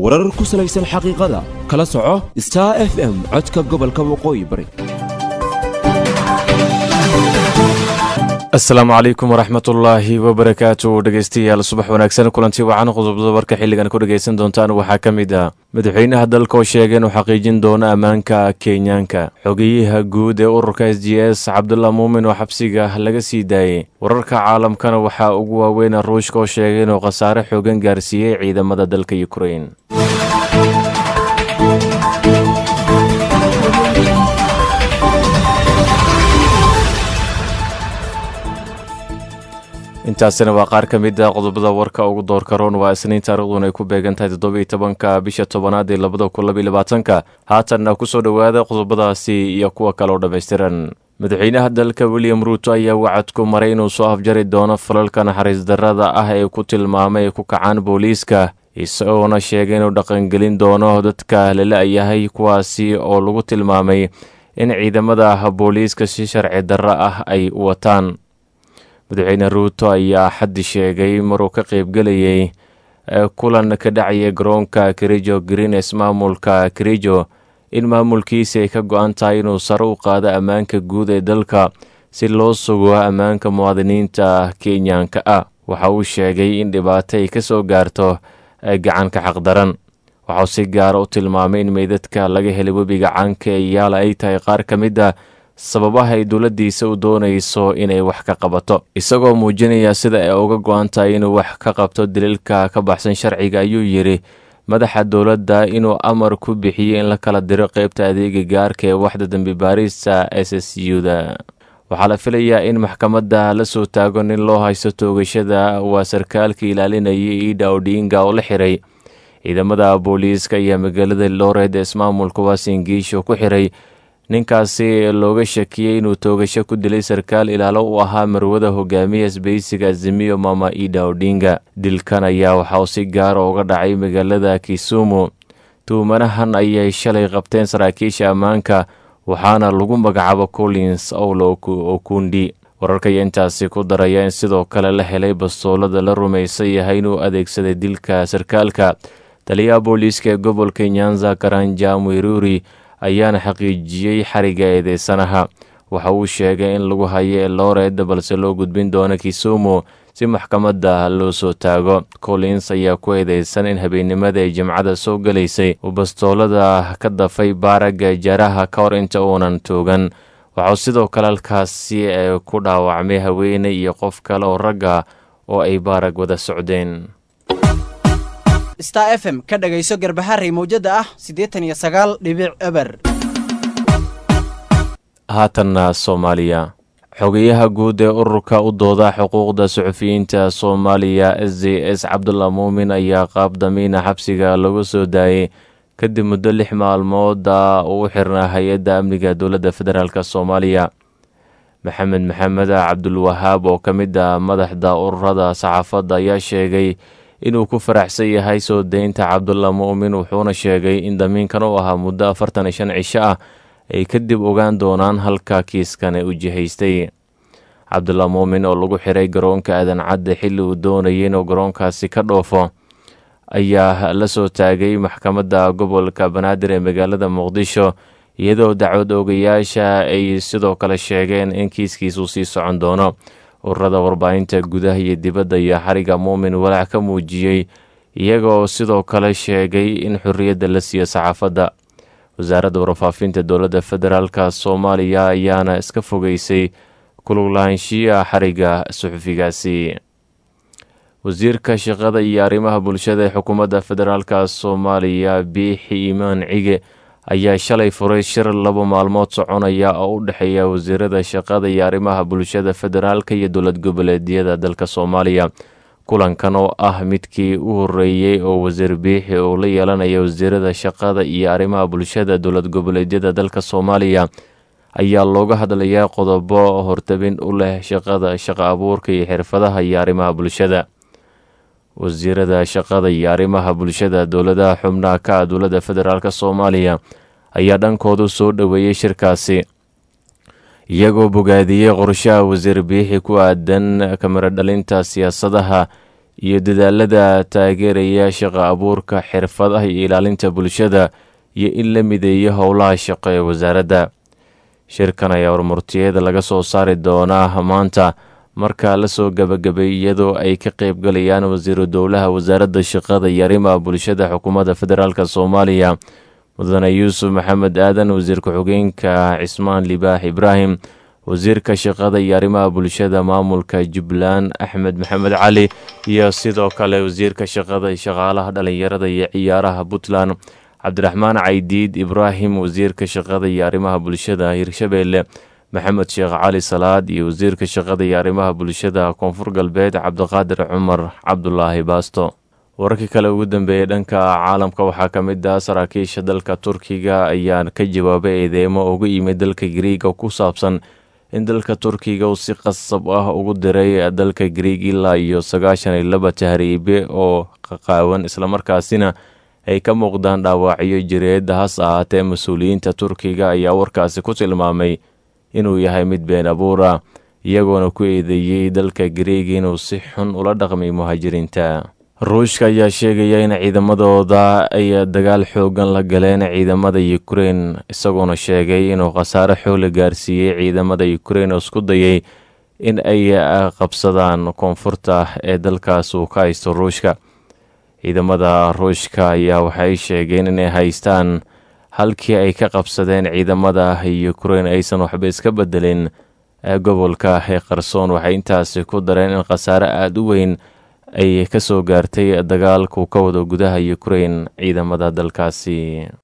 warar ku salaysan xaqiiqada kala soco star f m codka gobolka waqooyi bari asalaamu calaykum waraxmatullaahi wabarakaatu dhegeystayaal subax wanaagsan kulantii wacan qodobada warka xilligan ku dhegeysan doontaan waxaa ka mid ah madaxweynaha dalka oo sheegay inuu xaqiijin doono ammaanka kenyaanka xogeyaha guud ee ururka s j s cabdullah muumin oo xabsiga laga sii daayey wararka caalamkana waxaa ugu waaweyn ruushka oo sheegay inuu khasaare xoogan gaarsiiyey ciidamada dalka yukrain intaasina waa qaar ka mid a qodobada warka ugu doorka roon waa isniin taariikhduna ay ku beegan tahay toddobiiyo tobanka bisha tobanaad ee labada kun labaiy labaatanka haatanna kusoo dhowaada qodobadaasi iyo kuwa kale oo dhammaystiran madaxweynaha dalka william ruuto ayaa wacad ku maray inuu soo afjari doono falalka naxariis darrada ah ee ku tilmaamay ay ku kacaan booliiska isagoona sheegay inuu dhaqangelin doono dadka lala-yahay kuwaasi oo lagu tilmaamay in ciidamada booliiska si sharci darro ah ay wataan madaxweyne ruuto ayaa xaddi sheegay maruu ka qaybgelayay kulan ka dhacaya garoonka kerijo greenes maamulka kerijo in maamulkiisi ay ka go-an tahay inuu sare u qaado ammaanka guud ee dalka si loo sugo ammaanka muwaadiniinta kenyaanka ah waxa uu sheegay in dhibaato ay ka soo gaarto gacanka xaqdaran waxauu si gaara u tilmaamay in meydadka laga helay webiga caanka ee yaala ay tahay qaar ka mid a sababaha ay dowladdiisa u doonayso inay wax ka qabato isagoo muujinaya sida ay uga go-an tahay inuu wax ka qabto daliilka ka baxsan sharciga ayuu yidhi madaxa dowladda inuu amar ku bixiyey in la kala diro qeybta adeega gaarka ee waxda dembi baarista s s u da waxaa la filayaa in maxkamadda la soo taago nin loo haysto toogashada waa sarkaalka ilaalinayay ida odinga oo la xiray ciidamada booliiska ayaa magaalada looreed ee ismaamulka waasingiisho ku xiray ninkaasi looga shakiyey inuu toogasho ku dilay sarkaal ilaalo u ahaa marwada hogaamiya isbaysiga azimiyo mama ida odinga dilkan ayaa waxauu si gaara uga dhacay magaalada kisumu tuumanahan ayay shalay qabteen saraakiisha ammaanka waxaana lagu magacaabo collins owlo okundi wararka ayaa intaasi ku daraya in sidoo kale la helay bastoolada la rumaysan yahay inuu adeegsaday dilka sarkaalka taliyaha booliiska ee gobolka nyanza karanja mwiruri ayaana xaqiijiyey xariga eedeysanaha waxa uu sheegay in lagu hayo elooreed balse loo gudbin doono kisumu si maxkamadda loo soo taago collins ayaa ku eedeysan in habeennimada ay jimcada soo gelaysay uu bastoolada ka dafay baaragga jaraha ka hor inta uunan toogan waxauu sidoo kale halkaasi ku dhaawacmay haweeney iyo qof kale oo ragga oo ay baarag wada socdeen star f m ka dhagayso garbaharey mawjada ah siddeetan iyo sagaal dhibic eber haatanna soomaaliya xogeyaha guud ee ururka u dooda xuquuqda suxufiyiinta soomaaliya s j s cabdullah muumin ayaa qaab damiina xabsiga lagu soo daayey kadib muddo lix maalmooda uu xirnaa hay-adda amniga dowladda federaalk soomaaliya maxamed maxamed cabdulwahaab oo ka mid ah madaxda ururada saxaafadda ayaa sheegay inuu ku faraxsan yahay soo deynta cabdullah muumin wuxuuna sheegay in damiinkan u ahaa muddo afartan iyo shan cisho ah ay kadib ogaan doonaan halka kiiskan u jihaystay cabdullah muumin oo lagu xiray garoonka aadan cadde xilli uu doonayay inuu garoonkaasi ka dhoofo ayaa la soo taagay maxkamadda gobolka banaadir ee magaalada muqdisho iyadoo dacwad oogayaasha ay sidoo kale sheegeen in kiiskiisuu sii socon doono ururada warbaahinta gudaha iyo dibadda iyo xariga muumin walaac ka muujiyey iyagoo sidoo kale sheegay in xorriyadda la siiyo saxaafadda wasaaradda warfaafinta dowladda federaalk soomaaliya ayaana iska fogeysay kuluglahaanshiya xariga suxufigaasi wasiirka shaqada iyo arrimaha bulshada ee xukuumadda federaalk soomaaliya biixi imaan cige ayaa shalay furay shir laba maalmood soconaya oo u dhexeeya wasiirada shaqada iyo arrimaha bulshada federaalka iyo dowlad goboleedyada dalka soomaaliya kulankan oo ah midkii u horeeyey oo wasiir biixi uu la yeelanaya wasiirada shaqada iyo arrimaha bulshada dowlad goboleedyada dalka soomaaliya ayaa looga hadlayaa qodobo hortabin u leh shaqada shaqo abuurka iyo xirfadaha iyo arrimaha bulshada wasiirada shaqada iyo arrimaha bulshada dowladaha xubnaha ka ah dowladda federaalk soomaaliya ayaa dhankoodu soo dhoweeyey shirkaasi iyagoo bogaadiyey qorshaha wasiir biixi ku aadan kamiro dhalinta siyaasadaha iyo dadaalada taageeraya shaqo abuurka xirfadaha iyo ilaalinta bulshada iyo in la mideeyo howlaha shaqo ee wasaaradda shirkan ayaa warmurtiyeeda laga soo saari doonaa maanta marka lasoo gabagabay iyadoo ay ka qeybgalayaan wasiiru dowlaha wasaaradda shaqada iyo arrimaha bulshada xukuumadda federaalk soomaaliya mudane yuusuf maxamed aadan wasiir ku-xigeenka cismaan libaax ibraahim wasiirka shaqada iyo arrimaha bulshada maamulka jubbaland axmed maxamed cali iyo sidoo kale wasiirka shaqada shaqaalaha dhalinyarada iyo ciyaaraha puntland cabdiraxmaan caydiid ibraahim wasiirka shaqada iyo arrimaha bulshada hirshabeelle maxamed sheekh cali salaad iyo wasiirka shaqada iyo arrimaha bulshada koonfur galbeed cabdiqaadir cumar cabdulaahi baasto wararkii kale ugu dambeeyey dhanka caalamka waxaa ka mid ah saraakiisha dalka turkiga ayaa ka jawaabay eedeemo uga yimid dalka gariiga ku saabsan in dalka turkiga uu si qasab ah ugu diray dalka gariig ilaa iyo sagaashan iyo laba tahriibe oo qaqaawan islamarkaasina ay ka muuqdaan dhaawacyo jireed has ahaatee mas-uuliyiinta turkiga ayaa warkaasi ku tilmaamay inuu yahay mid been abuura iyagoona ku eedeeyey dalka gariiga inuu si xun ula dhaqmay muhaajiriinta ruushka ayaa sheegaya in ciidamadooda ay dagaal xoogan la galeen ciidamada ukrein isagoona sheegay inuu khasaare xoogla gaarsiiyey ciidamada ukrein oo isku dayay in ay qabsadaan koonfurta ee dalkaas uu ka haysto ruushka ciidamada ruushka ayaa waxay sheegeen inay haystaan halkii ay ka qabsadeen ciidamada ukrein aysan waxba iska bedelin gobolka ee qarsoon waxay intaasi ku dareen in khasaare aada u weyn ay ka soo gaartay dagaalku ka wada gudaha ukrein ciidamada dalkaasi